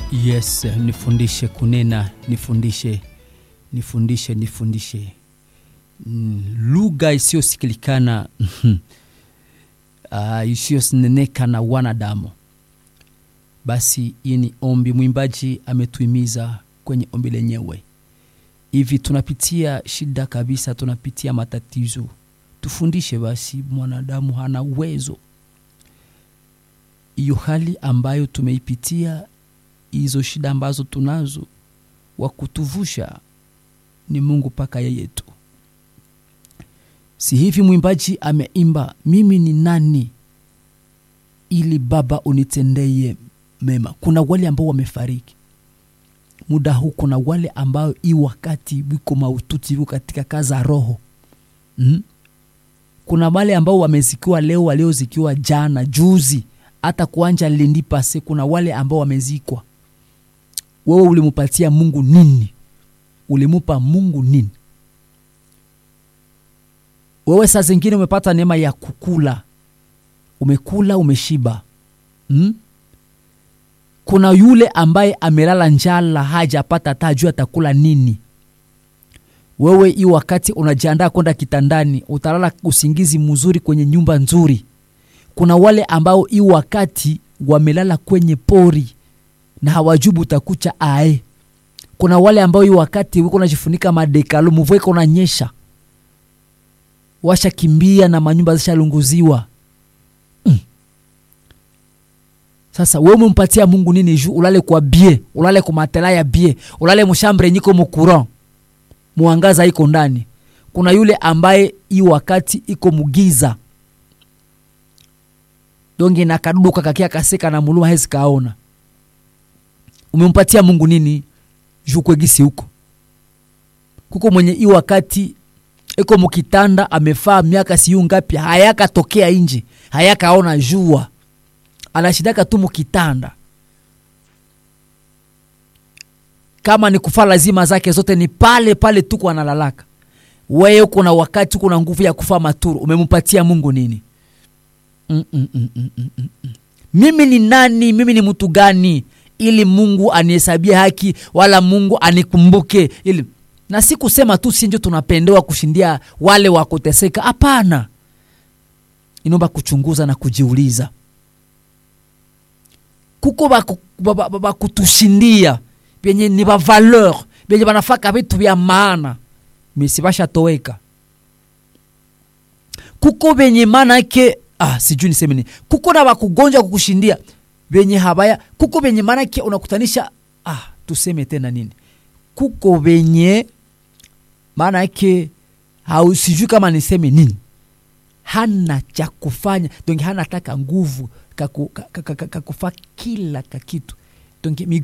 Yes, nifundishe kunena, nifundishe, nifundishe, nifundishe mm, lugha isiyosikilikana uh, isiyoneneka na wanadamu. Basi hii ni ombi, mwimbaji ametuimiza kwenye ombi lenyewe. Hivi tunapitia shida kabisa, tunapitia matatizo, tufundishe basi. Mwanadamu hana uwezo hiyo hali ambayo tumeipitia, hizo shida ambazo tunazo, wa kutuvusha ni Mungu paka yeye tu. Si hivi mwimbaji ameimba, mimi ni nani ili Baba unitendeye mema. Kuna wale ambao wamefariki muda huu, kuna wale ambao hii wakati wiko maututi, wiko katika kazi za roho mm? Kuna wale ambao wamezikiwa leo, waliozikiwa jana juzi hata kuanja lendi pase. Kuna wale ambao wamezikwa. Wewe ulimupatia Mungu nini? Ulimupa Mungu nini? Wewe saa zingine umepata neema ya kukula, umekula umeshiba, hmm? Kuna yule ambaye amelala njala hajapata hata juu atakula nini. Wewe hii wakati unajiandaa kwenda kitandani, utalala usingizi mzuri kwenye nyumba nzuri kuna wale ambao hii wakati wamelala kwenye pori na hawajubu utakucha ae. Kuna wale ambao hii wakati wiko najifunika madekalo, mvua iko nanyesha, washakimbia na manyumba zishalunguziwa. Mm. Sasa wewe umempatia Mungu nini juu ulale kwa bie, ulale kwa matela ya bie, ulale mushambre nyiko mukuran, muangaza iko ndani. Kuna yule ambaye hii wakati iko mugiza donge na kaduka kakia kaseka na muluma hezi kaona. Umempatia Mungu nini juu kwegisi huko? Kuko mwenye i wakati iko mukitanda amefaa miaka siyu ngapi, hayakatokea inje, hayakaona jua, anashidaka tu mukitanda. Kama ni kufa lazima zake zote ni pale pale tuko analalaka. Wewe kuna wakati kuna nguvu ya kufa maturu, umempatia Mungu nini? Mm, mm, mm, mm, mm, mm. Mimi ni nani? Mimi ni mtu gani ili Mungu anihesabie haki wala Mungu anikumbuke? Ili na si kusema tu sinjo tunapendewa kushindia wale wa kuteseka. Hapana, inaomba kuchunguza na kujiuliza, kuko bakutushindia vyenye ni ba valeur vyenye banafaka vitu vya maana misi bashatoweka. Kuko venye maana yake Ah, sijui niseme nini. Kuko na wakugonja kukushindia venye habaya, kuko venye maana yake unakutanisha. Ah, tuseme tena nini? Kuko venye maana yake hau, sijui kama niseme nini, hana cha kufanya donge, hana taka nguvu kakufa kila kakitu donge